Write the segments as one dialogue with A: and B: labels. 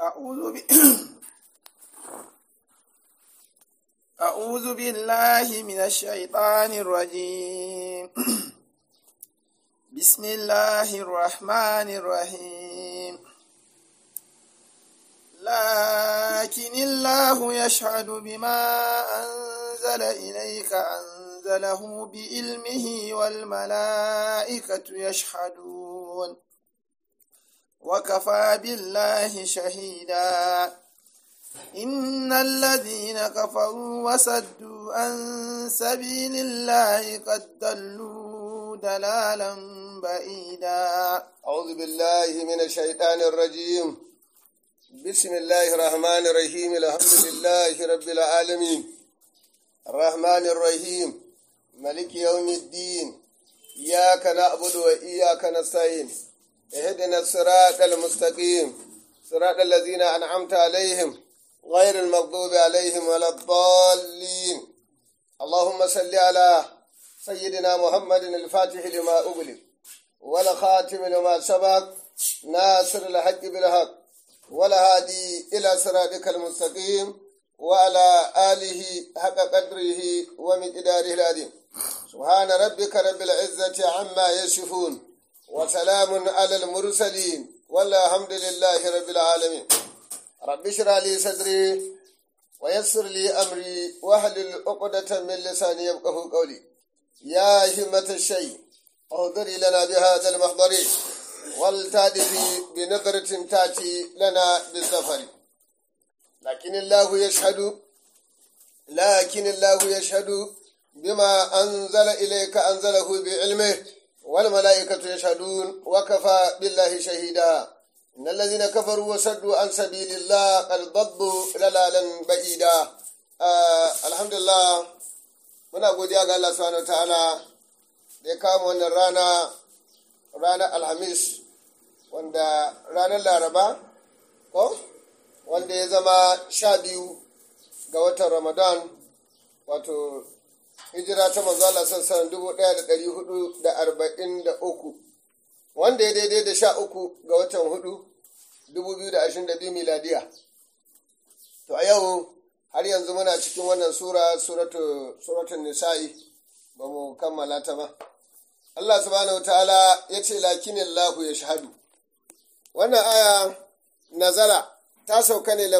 A: أعوذ ب... أعوذ بالله من الشيطان الرجيم بسم الله الرحمن الرحيم لكن الله يشهد بما أنزل إليك أنزله بعلمه والملائكة يشهدون وكفى بالله شهيدا إن الذين كفروا وصدوا عن سبيل الله قد ضلوا دلالا بعيدا
B: أعوذ بالله من الشيطان الرجيم بسم الله الرحمن الرحيم الحمد لله رب العالمين الرحمن الرحيم ملك يوم الدين إياك نعبد وإياك نستعين اهدنا الصراط المستقيم صراط الذين أنعمت عليهم غير المغضوب عليهم ولا الضالين اللهم صل على سيدنا محمد الفاتح لما أغلق ولا خاتم لما سبق ناصر الحق بالحق ولا هادي إلى صراطك المستقيم وعلى آله حق قدره ومقداره العظيم سبحان ربك رب العزة عما يصفون وسلام على المرسلين والحمد لله رب العالمين رب اشرح لي صدري ويسر لي امري واحلل عقدة من لساني يفقه قولي يا همة الشيء اهدري لنا بهذا المحضر والتادفي بنظرة تاتي لنا بالسفر لكن الله يشهد لكن الله يشهد بما أنزل إليك أنزله بعلمه والملائكة يشهدون وكفى بالله شهيدا إن الذين كفروا وصدوا عن سبيل الله قد ضلوا ضلالا بعيدا آه الحمد لله muna godiya ga Allah subhanahu ta'ala da ya kama wannan rana ranar alhamis wanda ranar laraba ko wanda ya zama sha biyu ga watan ramadan wato hijira ta manzo Allah sassan dubu ɗaya da ɗari hudu da arba'in da uku wanda ya daidai da sha uku ga watan hudu dubu biyu da ashirin da biyu miladiya to a yau har yanzu muna cikin wannan sura suratun nisa'i ba mu kammala ta ba Allah subhanahu wa ta'ala ya ce lakinin lahu ya shahadu wannan aya nazara ta sauka ne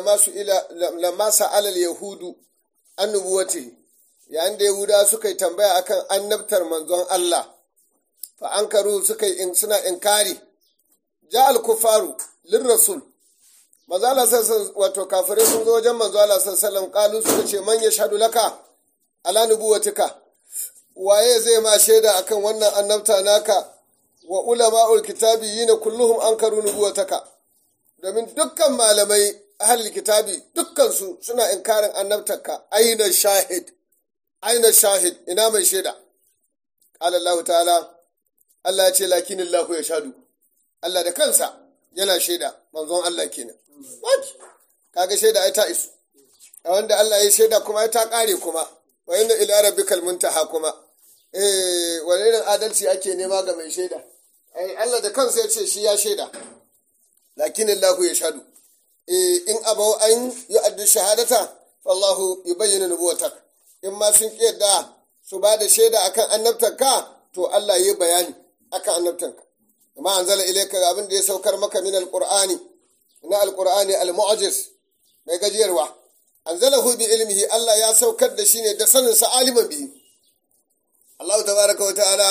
B: lamma sa'alal yahudu annubuwati yayin da yahuda suka yi tambaya akan annabtar manzon Allah fa an karu suka yi suna inkari ja al-kufaru lir rasul manzo Allah sallallahu wato kafirai sun zo wajen manzo Allah sallallahu kalu suka ce man yashhadu laka ala nubuwatika waye zai ma shaida akan wannan annabta naka wa ulama'ul kitabi yina kulluhum ankaru nubuwataka domin dukkan malamai ahlul kitabi dukkan su suna inkarin annabtarka aina shahid aina shahid ina mai shaida qala Allah ta'ala Allah ya ce lakinin lahu ya shadu Allah da kansa yana shaida manzon Allah kenan what kaga shaida ai ta isu a wanda Allah ya shaida kuma ta kare kuma wa inna ila rabbikal muntaha kuma eh wani irin adalci ake nema ga mai shaida ai Allah da kansa ya ce shi ya shaida lakinin lahu ya shadu eh in abau an yi addu shahadata wallahu yubayyinu nubuwatak in ma sun kiyarda su ba da shaida akan annabtarka to Allah ya bayani akan annabtanka amma anzala ilayka abin da ya saukar maka min alqur'ani na alqur'ani almu'jiz mai gajiyarwa anzalahu bi ilmihi Allah ya saukar da shi ne da sanin sa aliman bihi Allah tabaraka wa ta'ala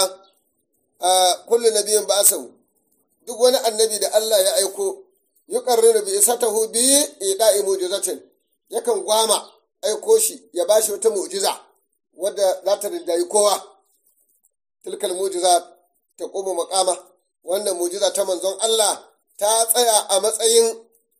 B: kullu nabiyyin ba'asahu duk wani annabi da Allah ya aiko yuqarriru bi isatahu bi ida'i mu'jizatin yakan gwama aiko shi ya bashi wata mu'jiza wadda za ta rinjayi kowa tilkal mu'jiza ta koma makama wannan mu'jiza ta manzon Allah ta tsaya a matsayin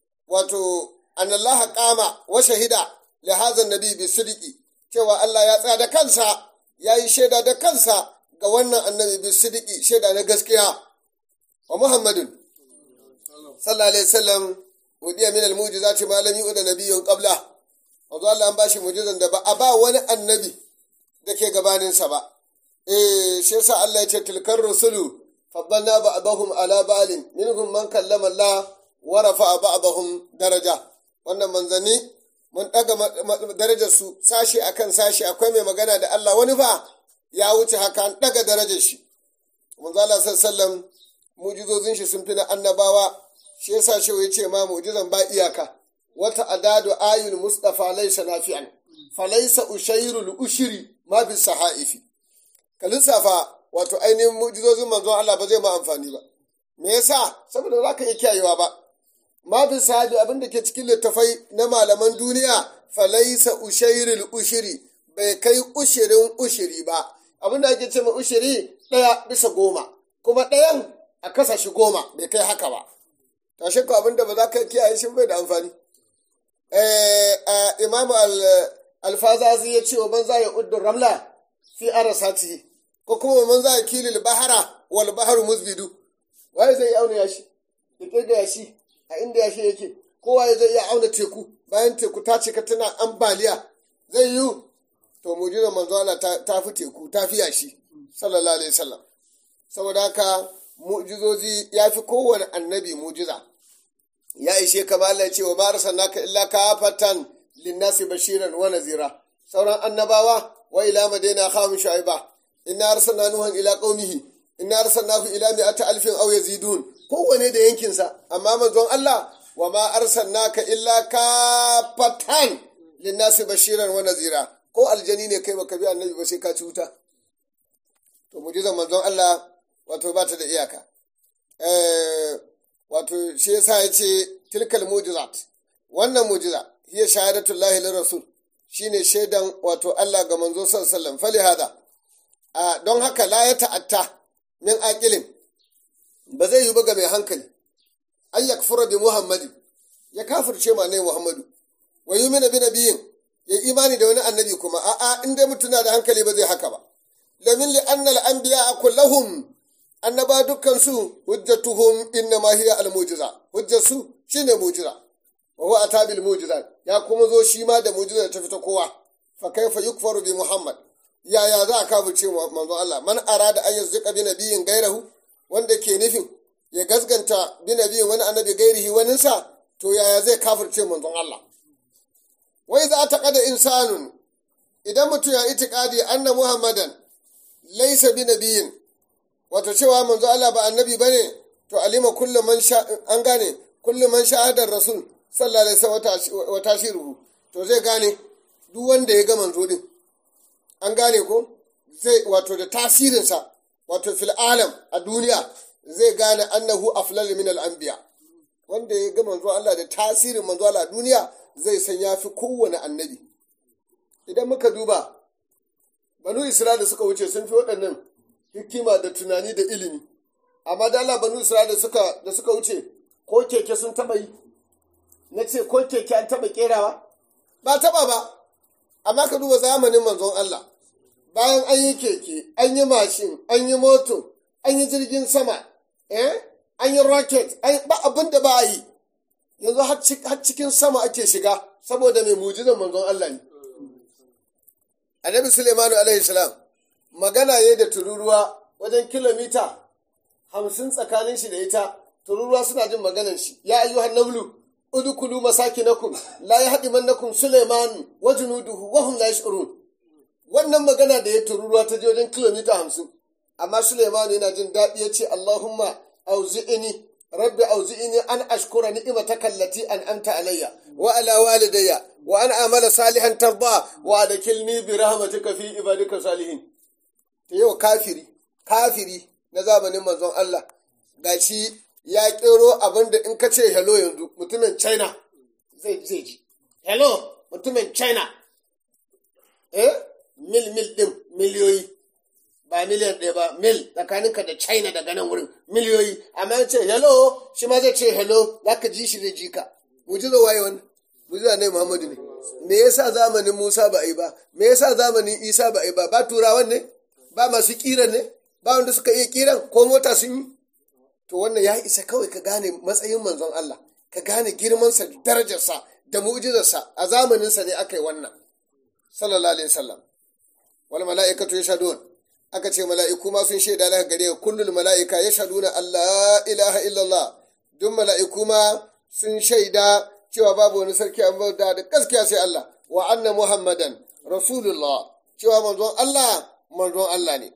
B: wato anallaha kama wa shahida li hadha nabi bi sidiki cewa Allah ya tsaya da kansa ya yi shaida da kansa ga wannan annabi bi sidiki shaida na gaskiya wa muhammadun sallallahu alaihi wasallam udiya min al mu'jizati ma lam yu'da nabiyyun qabla wanzu Allah an bashi mu'jizan da ba a ba wani annabi da ke gabaninsa ba eh shi yasa Allah ya ce tilkar rusulu faddalna ba'dahum ala ba'lin minhum man kallama Allah wa rafa'a ba'dahum daraja wannan manzanni mun daga darajar su sashi akan sashi akwai mai magana da Allah wani fa ya wuce haka an daga darajar shi manzo Allah sallallahu mujizozin shi sun fi na annabawa shi yasa shi ya ce ma mujizan ba iyaka wata adadu ayul mustafa laysa nafi'an falaysa ushairul ushri ma bi sahaifi ka lissafa wato ainihin mujizozin manzon Allah ba zai ma amfani ba me yasa saboda za ka iya kiyayewa ba ma bi sahabi abin da ke cikin littafai na malaman duniya falaisa ushairul ushiri bai kai ushirin ushiri ba abin da ake ce ma ushiri ɗaya bisa goma kuma ɗayan a kasa shi goma bai kai haka ba tashi ko abin da ba za ka kiyaye shi bai da amfani imam alfazazi ya ce wa man za ya uddu ramla fi arasati ko kuma man za ya kilil bahara wal baharu musbidu waye zai auna yashi ya kirga yashi a inda yashi yake kowa zai iya auna teku bayan teku ta cika tana ambaliya zai yi to mujizar manzo Allah ta fi teku ta fi yashi sallallahu alaihi wasallam saboda haka mujizozi ya fi kowane annabi mujiza ya ishe kama Allah ya ce wa ma arsalnaka illa kafatan linnasi bashiran wa nazira sauran annabawa wa ila madaina khawmin shu'aiba inna arsalna nuhan ila qaumihi inna arsalnahu ila mi'ati alfin aw yazidun kowane da yankinsa amma manzon Allah wa ma arsalnaka illa kafatan linnasi bashiran wa nazira ko aljani ne kai baka bi annabi ba sai ka ci wuta to mujizan manzon Allah wato ba ta da iyaka eh wato shi yasa ya ce tilkal mujizat wannan mujiza hiya shahadatullahi lir rasul shine shaidan wato Allah ga manzo sallallahu alaihi wasallam fali hada don haka la ya ta'atta min aqilin ba zai yi ba ga mai hankali ay yakfura bi muhammadi ya kafirce ma ne muhammadu wa yumina bi nabiyin ya imani da wani annabi kuma a'a in dai mutuna da hankali ba zai haka ba lamin li annal anbiya kullahum annaba dukkan su hujjatuhum inna ma hiya al mujiza hujjar su shine mujiza wa huwa atabil mujiza ya kuma zo shi ma da mujiza ta fita kowa fa kaifa yukfaru bi muhammad yaya za a kafirce manzon Allah man arada an yazzuka bi nabiyin gairahu wanda ke nufin ya gasganta bi nabiyin wani annabi gairihi waninsa to yaya zai kafirce manzon Allah wai za ta kada insanun idan mutum ya itikadi anna muhammadan laisa bi nabiyin wato cewa manzo Allah ba annabi bane to alima kullu man sha an gane kullu man shahadar rasul sallallahu alaihi wasallam wa tashiruhu to zai gane duk wanda ya ga manzo din an gane ko zai wato da tasirinsa wato fil alam a duniya zai gane annahu aflal min al anbiya wanda ya ga manzo Allah da tasirin manzo Allah a duniya zai san yafi kowane annabi idan muka duba banu isra'ila suka wuce sun fi waɗannan hikima da tunani da ilimi amma da Allah banu isra'ila suka da suka wuce ko keke sun taba yi na ce ko keke an taba kerawa ba taba ba amma ka duba zamanin manzon Allah bayan an yi keke an yi mashin an yi moto an yi jirgin sama eh an yi rocket ba abin da ba a yi yanzu har cikin sama ake shiga saboda mai mujizan manzon Allah ne annabi Suleimanu alaihi salam magana ya da tururuwa wajen kilomita hamsin tsakanin shi da ita tururuwa suna jin maganan shi ya ayyuhan nablu udkhulu masakinakum la yahdimannakum Suleimanu wa junuduhu wa hum la yash'urun wannan magana da ya tururuwa ta je wajen kilomita hamsin amma Suleimanu yana jin daɗi ya ce Allahumma auzi'ini rabbi auzi'ini an ashkura ni'mataka allati an'amta alayya wa ala walidayya wa an amala salihan tarda wa adkilni bi rahmatika fi ibadika salihin to yau kafiri kafiri na zamanin manzon Allah gashi ya kero abinda in ka ce hello yanzu mutumin China zai zai ji hello mutumin China eh mil mil din miliyoyi ba miliyan ɗaya ba mil tsakaninka da china daga nan wurin miliyoyi amma ya ce hello shi ma zai ce hello za ka ji shi zai ji ka mujiza waye wannan mujiza ne muhammadu ne me yasa zamanin musa ba a yi ba me yasa zamanin isa ba a yi ba ba turawan ne ba masu kiran ne ba wanda suka iya kiran ko mota sun yi to wannan ya isa kawai ka gane matsayin manzon allah ka gane girmansa da darajarsa da mu'jizarsa a zamaninsa ne aka yi wannan sallallahu alaihi wasallam wal mala'ikatu yashhadun aka ce mala'iku ma sun shaida daga gare ka kullul mala'ika ya shaɗu na Allah ilaha illallah duk mala'iku ma sun shaida cewa babu wani sarki an bauta da gaskiya sai Allah wa anna muhammadan rasulullah cewa manzon Allah manzon Allah ne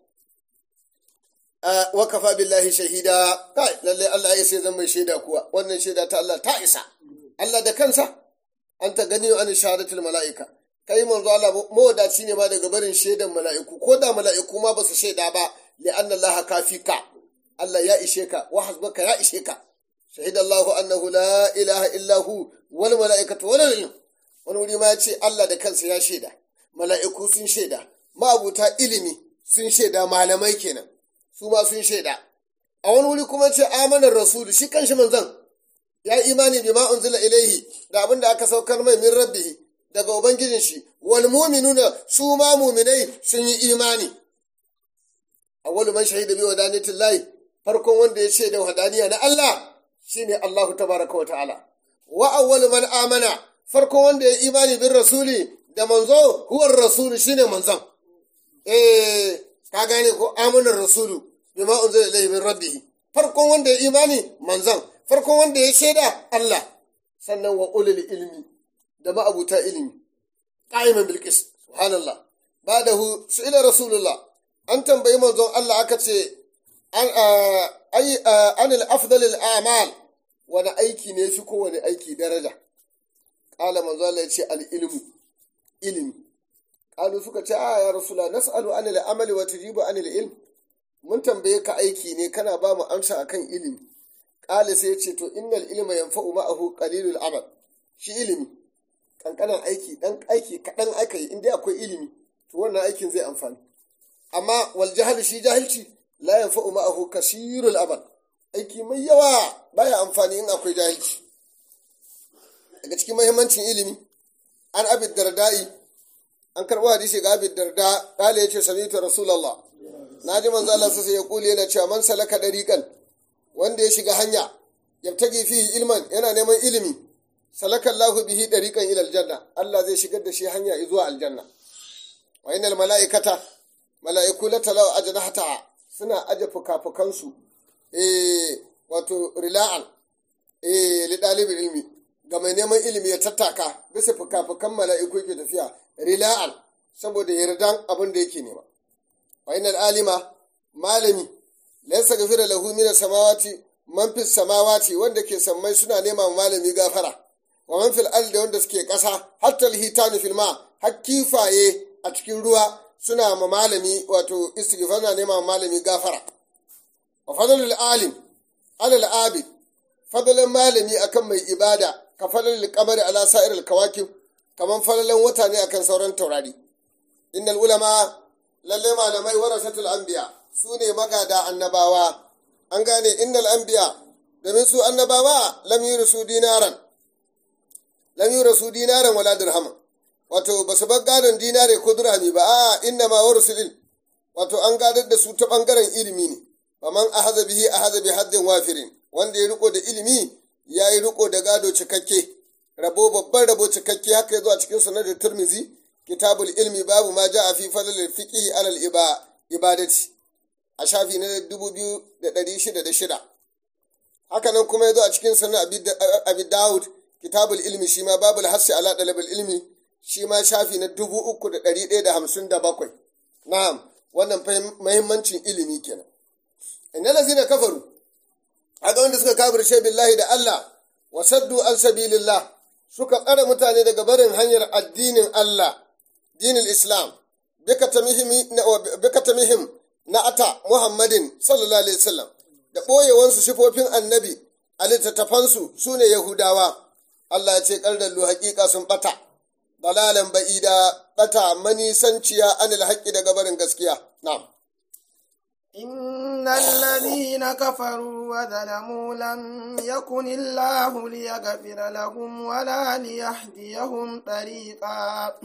B: wa kafa billahi shahida kai lalle Allah ya sai zan mai shaida kuwa wannan shaida ta Allah ta isa Allah da kansa an ta gani an shahadatul mala'ika kai manzo Allah mawadaci ne ma daga barin shaidan mala'iku ko da mala'iku ma ba su shaida ba li anna Allah kafika Allah ya ishe ka wa hasbaka ya ishe ka shahida Allah annahu la ilaha illa hu wal mala'ikatu wal ilm wani wuri ma ya ce Allah da kansa ya shaida mala'iku sun shaida ma'abuta ilimi sun shaida malamai kenan su ma sun shaida a wani wuri kuma ce amanar rasulu shi kanshi manzon ya imani bima unzila ilaihi da abin da aka saukar mai min rabbihi daga ubangijin shi wal mu'minuna su ma mu'minai sun yi imani awwalu man shahida bi wadaniyatillahi farkon wanda ya shaida wadaniya na Allah shine Allahu tabaraka wa ta'ala wa awwalu man amana farkon wanda ya imani bin rasuli da manzo huwar rasulu shine manzon eh ka gane ko amanar rasulu bima unzila ilayhi min rabbih farkon wanda ya imani manzon farkon wanda ya shaida Allah sannan wa ulul ilmi da ma'abuta ilimi qa'iman bil qist subhanallah ba'dahu su'ila rasulullah an tambayi manzon Allah aka ce an ay anil afdalil a'mal wani aiki ne fi kowane aiki daraja qala manzon Allah ya ce al ilmu ilimi qalu suka ce a ya rasulullah nas'alu anil amali wa tujibu anil ilm mun tambaye ka aiki ne kana ba mu amsa akan ilimi qala sai ya ce to innal ilma yanfa'u ma'ahu qalilul amal shi ilimi kankanan aiki dan aiki kadan aka yi inda akwai ilimi to wannan aikin zai amfani amma wal jahil shi jahilci la yanfa'u ma'ahu kasirul amal aiki mai yawa baya amfani in akwai jahilci daga cikin muhimmancin ilimi an abid dardai an karɓo hadisi ga abid darda ƙala ya ce samitu rasulallah na ji manzo Allah sai ya kule yana cewa man salaka dariqan wanda ya shiga hanya yabtagi fihi ilman yana neman ilimi salaka Allahu bihi dariqan ila aljanna Allah zai shigar da shi hanya zuwa aljanna wa innal malaikata malaiku la talaw ajnahata suna aje fukafukansu eh wato rila'an eh li dalibin ilmi ga mai neman ilimi ya tattaka bisa fuka-fukan mala'iku yake tafiya rila'an saboda yardan abin da yake nema wa inal alima malami laysa gafira lahu min samawati man fis samawati wanda ke sammai suna nema malami gafara wa man fil ardi wanda suke kasa hatta alhitanu fil ma har kifaye a cikin ruwa suna ma malami wato istighfar na nema malami gafara wa fadlul alim alal abid fadlan malami akan mai ibada ka falalar kamar ala sa'ir kawakib kaman falalan wata ne akan sauran taurari innal ulama lalle malamai warasatul anbiya su ne magada annabawa an gane innal anbiya domin su annabawa lam yurisu dinaran lam yurisu dinaran wala dirham wato ba su bar gadon dinare ko dirhami ba a inna ma warusul wato an gadar da su ta bangaren ilimi ne faman ahaza bihi ahaza bi haddin wafirin wanda ya riko da ilimi ya yi riko da gado cikakke rabo babban rabo cikakke haka ya zo a cikin sanar da turmizi kitabul ilmi babu ma ja a fi fadlil fiqhi alal ibadati a shafi na 2606 haka nan kuma ya zo a cikin sanar abi daud kitabul ilmi shi ma babul hassi ala dalabul ilmi shi ma shafi na 3157 na'am wannan muhimmancin ilimi kenan innal ladzina kafaru aga wanda suka kafirce billahi da Allah wa saddu an sabilillah suka tsare mutane daga barin hanyar addinin Allah dinin Islam bika tamihim na ata Muhammadin sallallahu alaihi wasallam da ɓoyewansu sifofin annabi a littattafansu su ne Yahudawa Allah ya ce ƙardallu haƙiƙa sun ɓata dalalan ba'ida ɓata manisanciya anil haƙƙi daga barin gaskiya na'am
A: إن الذين كفروا وظلموا لم يكن الله ليغفر لهم ولا ليهديهم طريقا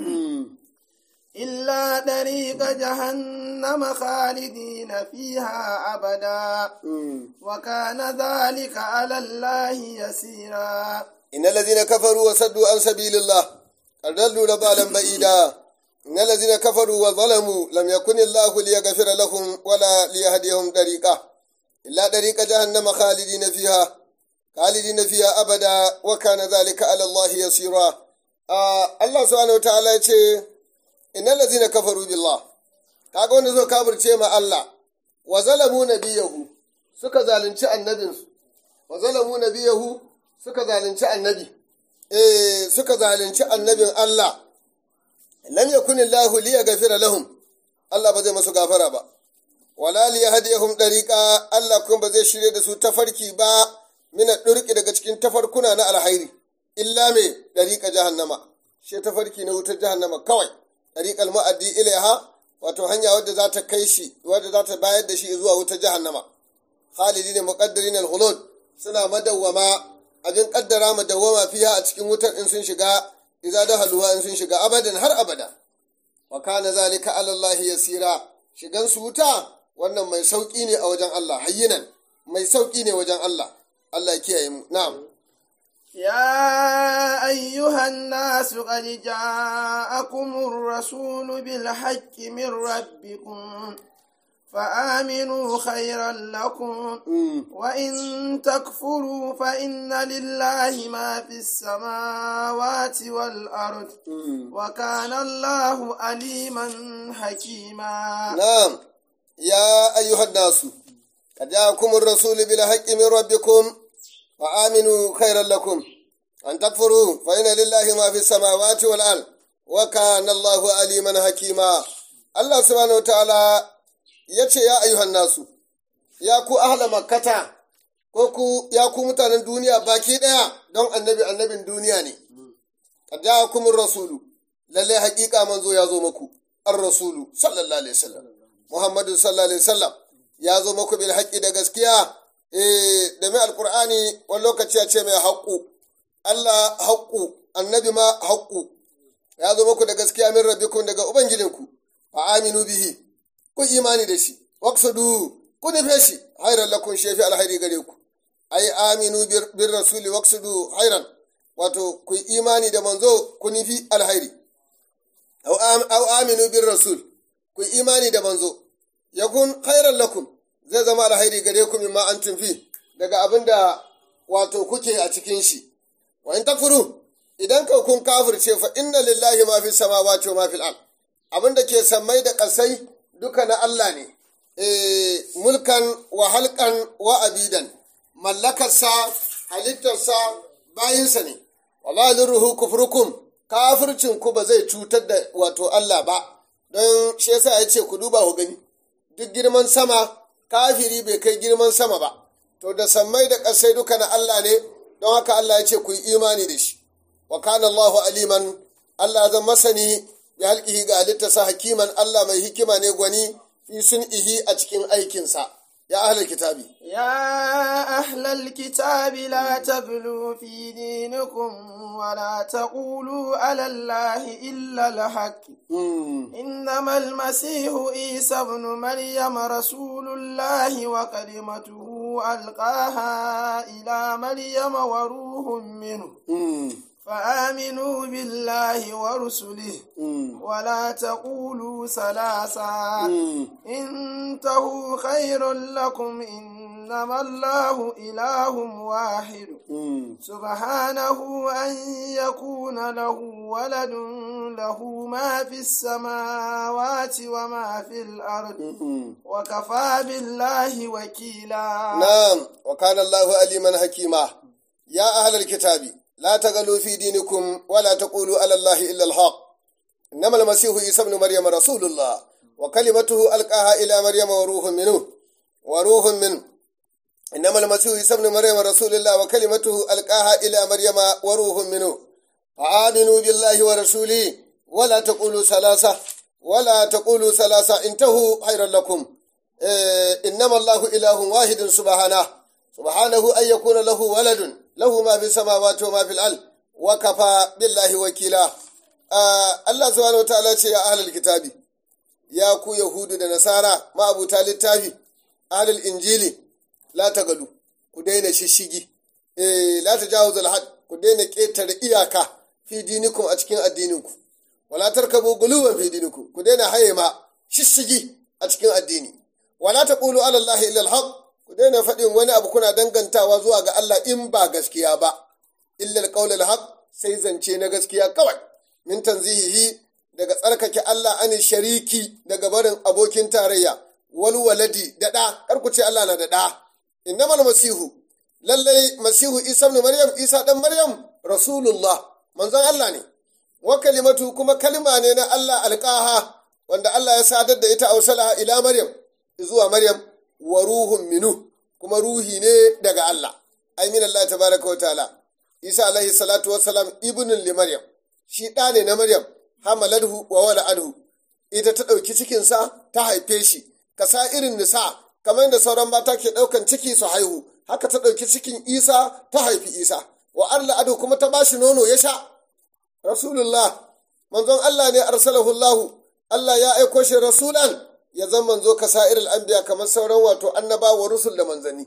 A: إلا طريق جهنم خالدين فيها أبدا وكان ذلك على الله يسيرا
B: إن الذين كفروا وصدوا عن سبيل الله أضلوا ضلالا بعيدا إن الذين كفروا وظلموا لم يكن الله ليغفر لهم ولا ليهديهم طريقا إلا طريق جهنم خالدين فيها khalidina fiha abada wa kana zalika ala Allah yasira Allah subhanahu wa ta'ala ya ce innal ladzina kafaru billah kaga wanda zo kafirce ma Allah wa zalamu nabiyahu suka zalunci annabinsu wa zalamu nabiyahu suka zalunci annabi eh suka zalunci annabin Allah lam yakun Allah li yaghfira lahum Allah ba zai masu gafara ba wala li yahdihum dariqa Allah kuma ba zai shirye da su tafarki ba mina durki daga cikin tafarkuna na alhairi illa me dariqa jahannama shi tafarki na wutar jahannama kawai dariqal mu'addi ilaiha wato hanya wadda za ta kai shi wadda za ta bayar da shi zuwa wutar jahannama khalidin muqaddirin al-khulud suna madawwama abin kaddara madawwama fiya a cikin wutar in sun shiga idza dahaluwa in sun shiga abadan har abada wa kana zalika ala Allah yasira shigan su wuta wannan mai sauki ne a wajen Allah hayyinan mai sauki ne wajen Allah Allah ya kiyaye mu na'am
A: يا أيها الناس قد جاءكم الرسول بالحق من ربكم فآمنوا خيرا لكم وإن تكفروا فإن لله ما في السماوات والأرض وكان الله عليما حكيما
B: نعم يا أيها الناس قد جاءكم الرسول بالحق من ربكم فآمنوا خيرا لكم أن تكفروا فإن لله ما في السماوات والأرض وكان الله عليما حكيما الله سبحانه وتعالى ya ce ya ayyuhan nasu ya ku ahla makkata ko ku ya ku mutanen duniya baki ɗaya don annabi annabin duniya ne qad ja'akumur rasulu lalle haƙiƙa manzo ya zo muku ar rasulu sallallahu alaihi wasallam muhammadu sallallahu alaihi wasallam ya zo muku bil haqqi da gaskiya eh da mai alqur'ani wani lokaci ya ce mai haqqu Allah haqqu annabi ma haqqu ya zo muku da gaskiya min rabbikum daga ubangijinku fa aminu bihi ku imani da shi waqsudu ku nufe shi hairan lakun shefi alhairi gare ku ai aminu bir rasuli waqsudu hairan wato ku imani da manzo ku nufi alhairi au aminu bir rasul ku imani da manzo yakun hairan lakum zai zama alhairi gare ku mimma an fi daga abin da wato kuke a cikin shi wa in takfuru idan ka kun kafirce fa inna lillahi ma fi samawati wa ma fil ard abin da ke sammai da ƙasai duka na Allah ne, e, mulkan wa halkan wa abidan, mallakarsa, halittarsa, bayinsa ne, walalin ruhu kufrukum, kafircinku ba zai cutar da wato Allah ba, don shi yasa ya ce ku duba ku gani, duk girman sama, kafiri bai kai girman sama ba, to da sammai da ƙasai duka na Allah ne, don haka Allah ya ce ku yi imani da shi, wa kana Allahu aliman, Allah zan masani ya halkihi ga halittarsa hakiman Allah mai hikima ne gwani fi sun ihi a cikin aikinsa ya ahlal kitabi
A: يا أهل الكتاب لا تغلوا في دينكم ولا تقولوا على الله إلا الحق إنما المسيح عيسى ابن مريم رسول الله وكلمته ألقاها إلى مريم وروح منه فآمنوا بالله ورسله ولا تقولوا ثلاثا انتهوا خير لكم إنما الله إله واحد سبحانه أن يكون له ولد له ما في السماوات وما في الأرض وكفى بالله وكيلا
B: نعم وكان الله عليما حكيما يا أهل الكتاب لا تغلوا في دينكم ولا تقولوا على الله إلا الحق إنما المسيح عيسى ابن مريم رسول الله وكلمته ألقاها إلى مريم وروح منه وروح منه إنما المسيح عيسى ابن مريم رسول الله وكلمته ألقاها إلى مريم وروح منه فآمنوا بالله ورسوله ولا تقولوا ثلاثة ولا تقولوا ثلاثة انتهوا خيرا لكم إيه إنما الله إله واحد سبحانه سبحانه أن يكون له ولد له ما في السماوات وما في الأرض وكفى بالله وكيلا Allah subhanahu wataala ce ya ahlul kitabi ya ku yahudu da nasara ma'abuta littafi ahlul injili la tagalu ku daina shishigi eh la tajawuzul had ku daina ketare iyaka fi dinikum a cikin addininku wala tarkabu guluwan fi dinikum ku daina haye ma shishigi a cikin addini wala taqulu ala allahi illa alhaq ku daina faɗin wani abu kuna dangantawa zuwa ga Allah in ba gaskiya ba illal qaulul haq sai zance na gaskiya kawai min tanzihihi daga tsarkake Allah ani shariki daga barin abokin tarayya wal waladi da ɗa kar ku ce Allah na da ɗa innamal masihu lallai masihu isa ibn maryam isa dan maryam rasulullah manzon Allah ne wa kalimatu kuma kalma ne na Allah alqaha wanda Allah ya sadar da ita ausalaha ila maryam zuwa maryam wa ruhun minu kuma ruhi ne daga Allah ai min Allah tabaraka wa ta'ala isa alaihi salatu wassalam ibnun li maryam shi ɗa ne na maryam hamaladhu wa wala'adhu ita ta ɗauki cikinsa ta haife shi ka sa irin nisa kamar yadda sauran mata ke ɗaukan ciki su haihu haka ta ɗauki cikin isa ta haifi isa wa arla ado kuma ta bashi nono ya sha rasulullah manzon allah ne arsalahu allah allah ya aiko shi rasulan ya zama manzo ka sa irin anbiya kamar sauran wato annabawa rusul da manzanni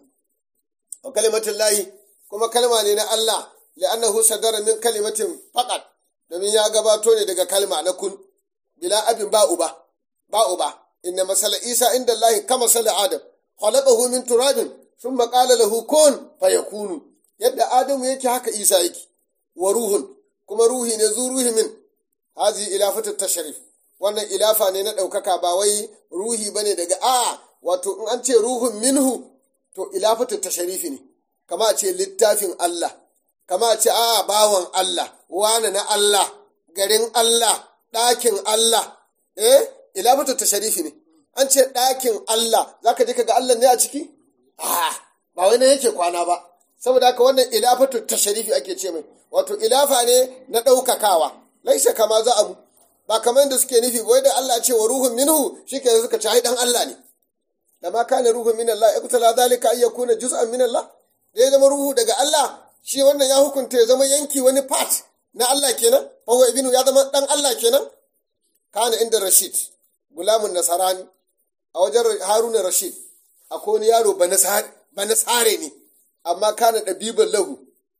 B: wa kalimatin lahi kuma kalma ne na allah li'annahu sadara min kalimatin faqat domin ya gabato ne daga kalma na kun bila abin ba uba ba uba inna masala isa inda allahi kama sala adam khalaqahu min turabin thumma qala lahu kun fayakunu yadda adamu yake haka isa yake wa ruhun kuma ruhi ne zu ruhi min hazi ilafatu tasharif wannan ilafa ne na ɗaukaka ba wai ruhi bane daga a wato in an ce ruhun minhu to ilafatu tasharifi ne kama a ce littafin Allah kama a ce a bawan Allah wane na Allah garin Allah ɗakin Allah eh ilafatu tasharifi ne an ce ɗakin Allah zaka je ka ga Allah ne a ciki ah ba wai na yake kwana ba saboda haka wannan ilafatu tasharifi ake ce mai wato ilafa ne na ɗaukakawa laisa kama za abu ba kamar da suke nufi wai da Allah ce wa ruhun minhu shike suka ci ai dan Allah ne da ma kana ruhun min Allah iqtala zalika ay yakuna juz'an min Allah da ya zama ruhu daga Allah shi wannan ya hukunta ya zama yanki wani part na Allah kenan fa ibnu ya zama dan Allah kenan kana inda Rashid gulamun nasarani a wajen Haruna Rashid akwai wani yaro ba nasare ne amma kana ɗabiban lahu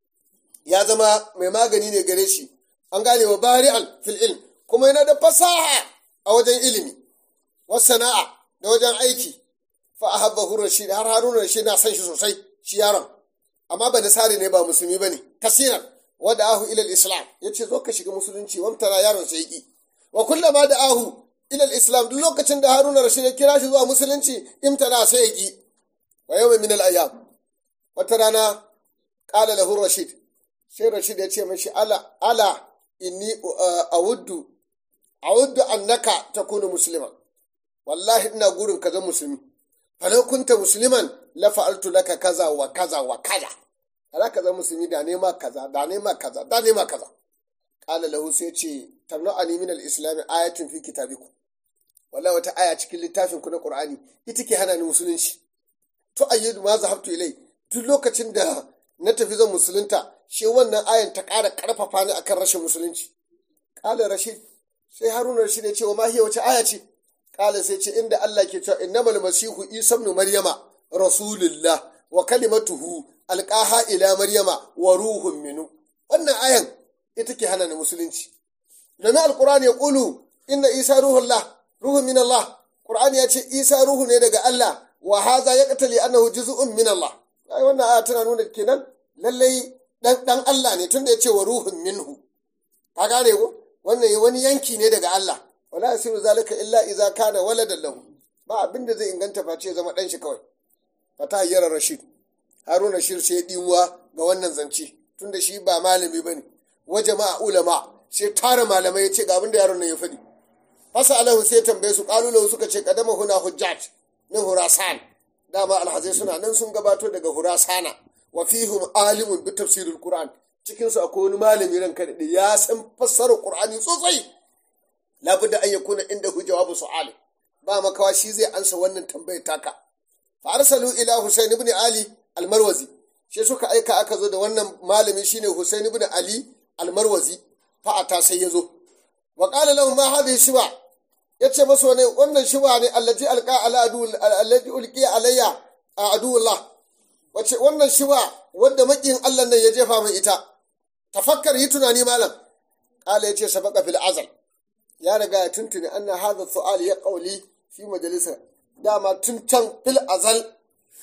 B: ya zama mai magani ne gare shi an gane wa bari'an fil ilm kuma yana da fasaha a wajen ilimi wasu sana'a da wajen aiki fa a habba rashid har haruna rashid na san shi sosai shi yaron amma ba nasari ne ba musulmi ba ne kasiran wadda ahu ilal islam ya ce zo ka shiga musulunci wamtara yaron sai ki wa kullama da ahu ilal islam duk lokacin da haruna rashid ya kira shi zuwa musulunci imtana sai ya ki wa yau min al ayyam wata rana qala lahu rashid sai rashid ya ce mashi ala ala inni awuddu awuddu annaka takunu musliman wallahi ina gurin ka zama musulmi falau kunta musliman la fa'altu laka kaza wa kaza wa kaza ala ka zama musulmi da nema kaza da nema kaza da nema kaza qala lahu sai ce tamna'ani min al-islam ayatun fi kitabikum wallahi wata aya cikin littafin ku na qur'ani ita ke hana ni musulunci to ayyidu ma zahabtu ilai duk lokacin da na tafi zan musulunta shi wannan ayan ta ƙara ƙarfafa ni akan rashin musulunci ƙala rashid sai haruna rashid ya ce wa mahiya wace aya ce ƙala sai ce inda allah ke cewa innamal masihu isa ibn maryama rasulullah wa kalimatuhu alqaha ila maryama wa ruhun minu wannan ayan ita ke hana ni musulunci domin alqur'ani ya qulu inna isa ruhullah ruhun min allah qur'ani ya ce isa ruhu ne daga allah wa hadha yaqtali annahu juz'un min allah ai wannan aya tana nuna kenan lallai dan dan Allah ne tunda ya ce wa ruhun minhu ka gane ko wannan wani yanki ne daga Allah wala yasiru zalika illa idza kana waladan lahu ba abin da zai inganta face zama dan shi kawai fata hayyara rashid haruna rashid sai dimuwa ga wannan zance tunda shi ba malami bane wa jama'a ulama sai tara malamai ya ce ga abin da yaron nan ya faɗi fasa alahu sai tambaye su qalu lahu suka ce kadama huna hujjat min hurasan dama alhazai suna nan sun gabato daga hurasana wa fihim alimun bi tafsirul qur'an cikin su akwai wani malami ranka da ya san fassarar qur'ani sosai labudda an yakuna inda hu jawabu su'al ba makawa shi zai ansa wannan tambayar taka fa arsalu ila husayn ibn ali al-marwazi shi suka aika aka zo da wannan malami shine husayn ibn ali al-marwazi fa ata sai yazo wa qala lahu ma hadhihi shiba yace masa wani wannan shiba ne allati alqa ala adu allati ulqiya alayya aduwullah wace wannan shiba wadda makin Allah nan ya jefa min ita tafakkar yi tunani malam qala yace sabaqa fil azal ya riga ya tuntuni anna hadha su'al ya qawli fi majalisa dama tun can fil azal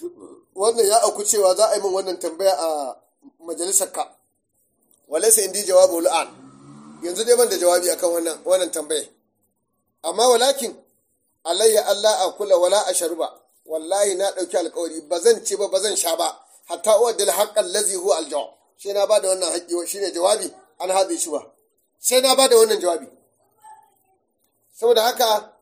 B: wannan ya auku cewa za a yi min wannan tambaya a majalisar ka walaysa indi jawabu al'an yanzu dai ban da jawabi akan wannan wannan tambaya amma walakin alayya Allah a kula wala a sharuba wallahi na ɗauki alkawari ba zan ci ba ba zan sha ba hatta uwaddil haqqan lazi huwa aljawab sai na bada wannan haƙƙi shine jawabi an hadhi shi ba sai na bada wannan jawabi saboda haka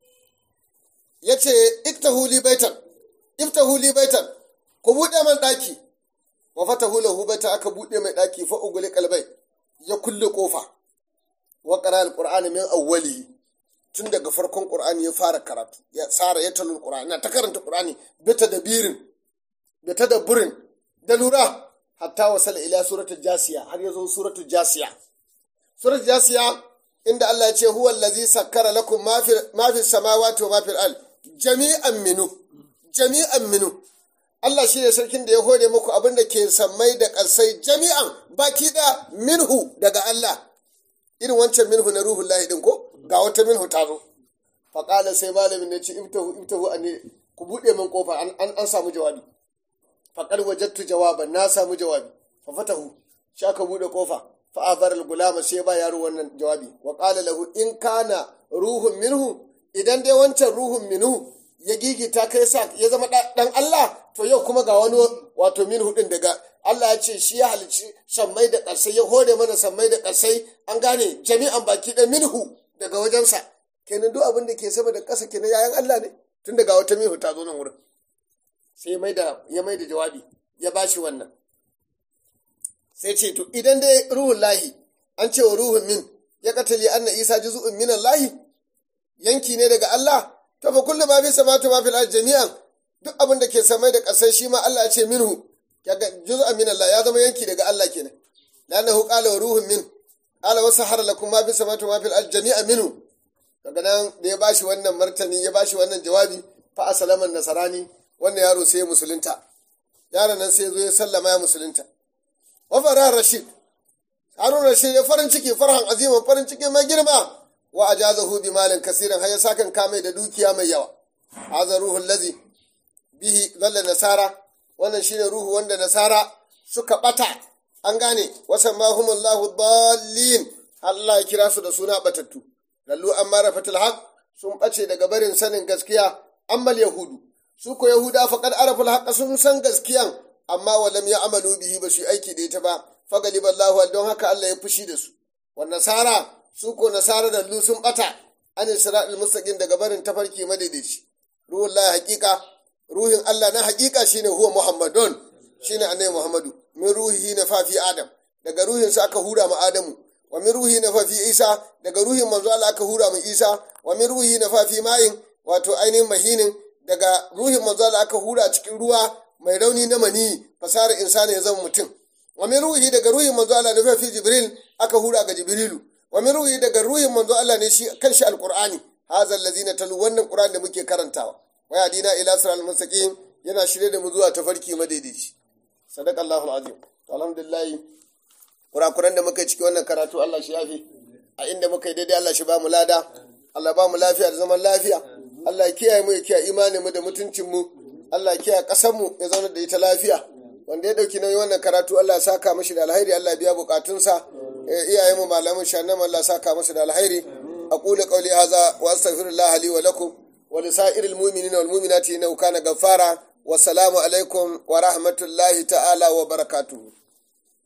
B: yace iktahu li baitan iftahu li baitan ku bude man daki wa fatahu lahu baita aka bude mai daki fa uguli kalbai ya kulle kofa wa qara alqur'ana min awwalihi tun daga farkon qur'ani ya fara karatu ya tsara ya talul qur'ani na ta karanta qur'ani bita da birin da tadabburin da lura hatta wasala ila suratul jasiya har yazo suratul jasiya suratul jasiya inda Allah ya ce huwa allazi sakkara lakum ma fi ma fi samawati wa ma fil ard jami'an minu jami'an minu Allah shi ne sarkin da ya hore muku abin da ke sammai da ƙasai jami'an baki da minhu daga Allah irin wancan minhu na ruhun lahi din ko ga wata minhu ta zo faƙala sai malamin ne ce ibtahu ibtahu an ku buɗe min kofa an an samu jawabi faƙar wajattu jawaban na samu jawabi fa fatahu shi aka buɗe kofa fa azar gulama sai ba yaro wannan jawabi wa qala lahu in kana ruhun minhu idan dai wancan ruhun minhu ya gigita kai sa ya zama dan Allah to yau kuma ga wani wato min hudin daga Allah ya ce shi ya halicci sammai da ƙarsai ya hore mana sammai da ƙarsai an gane jami'an baki da minhu daga wajensa kenan duk abin da ke sama da ƙasa kenan yayan Allah ne tun daga wata minhu ta zo nan wurin sai ya mai da jawabi ya bashi wannan sai ce to idan dai ruhun lahi an ce wa ruhun min ya katali anna isa juz'un minan lahi yanki ne daga Allah to fa kullu ma fi samatu ma fil jami'an duk abin da ke samai da ƙasai shi ma Allah ya ce minhu kaga juz'an min Allah ya zama yanki daga Allah kenan lanahu qala wa ruhun min qala wa sahara lakum ma fi samatu ma fil jami'an minhu kaga nan da ya bashi wannan martani ya bashi wannan jawabi fa asalaman nasarani wannan yaro sai ya musulunta yaron nan sai ya zo ya sallama ya musulunta wa fara rashid harun rashid ya farin ciki farhan aziman farin ciki mai girma wa ajazahu bi malin kasirin har ya sakan kame da dukiya mai yawa hadha ruhul ladzi bihi dhalla nasara wannan shine ruhu wanda nasara suka bata an gane wasan mahumullahu dallin Allah ya kira su da suna batattu lallu amma rafatul haq sun bace daga barin sanin gaskiya ammal yahudu su ko yahuda faqad araful haqq sun san gaskiyan amma walam ya amalu bihi ba su aiki da ita ba fagaliballahu don haka Allah ya fushi da su wa nasara su ko nasara da lu sun bata an isra'il mustaqim daga barin tafarki madaidaici ruhun la haqiqa ruhin Allah na haqiqa shine huwa muhammadun shine annabi muhammadu min ruhihi na fa fi adam daga ruhin sa aka hura ma adamu wa min ruhi na fa fi isa daga ruhin manzo Allah aka hura ma isa wa min ruhi na fa fi ma'in wato ainihin mahinin daga ruhin manzo Allah aka hura cikin ruwa mai rauni na mani fasarar insani ya zama mutum wa min ruhi daga ruhin manzo Allah ne fi jibril aka hura ga jibrilu wa min ruhi daga ruhin manzo Allah ne shi kanshi alqur'ani hadha allazina talu wannan qur'an da muke karantawa wa yadina ila siral mustaqim yana shirye da mu zuwa tafarki madaidaici sadaqallahu alazim alhamdulillah kurakuran da muka ciki wannan karatu Allah shi yafi a inda muka yi daidai Allah shi ba mu lada Allah ba mu lafiya da zaman lafiya Allah ya kiyaye mu ya kiyaye imanin mu da mutuncin mu Allah ya kiyaye kasar mu ya zauna da ita lafiya wanda ya dauki nauyin wannan karatu Allah ya saka mashi da alheri Allah ya biya bukatunsa iyayen mu malamin shannan Allah ya saka masa da alheri aqulu qawli hadha wa astaghfirullah li wa lakum wa li sa'iril mu'minina wal mu'minati innahu kana ghaffara wa salamu alaikum wa rahmatullahi ta'ala wa barakatuhu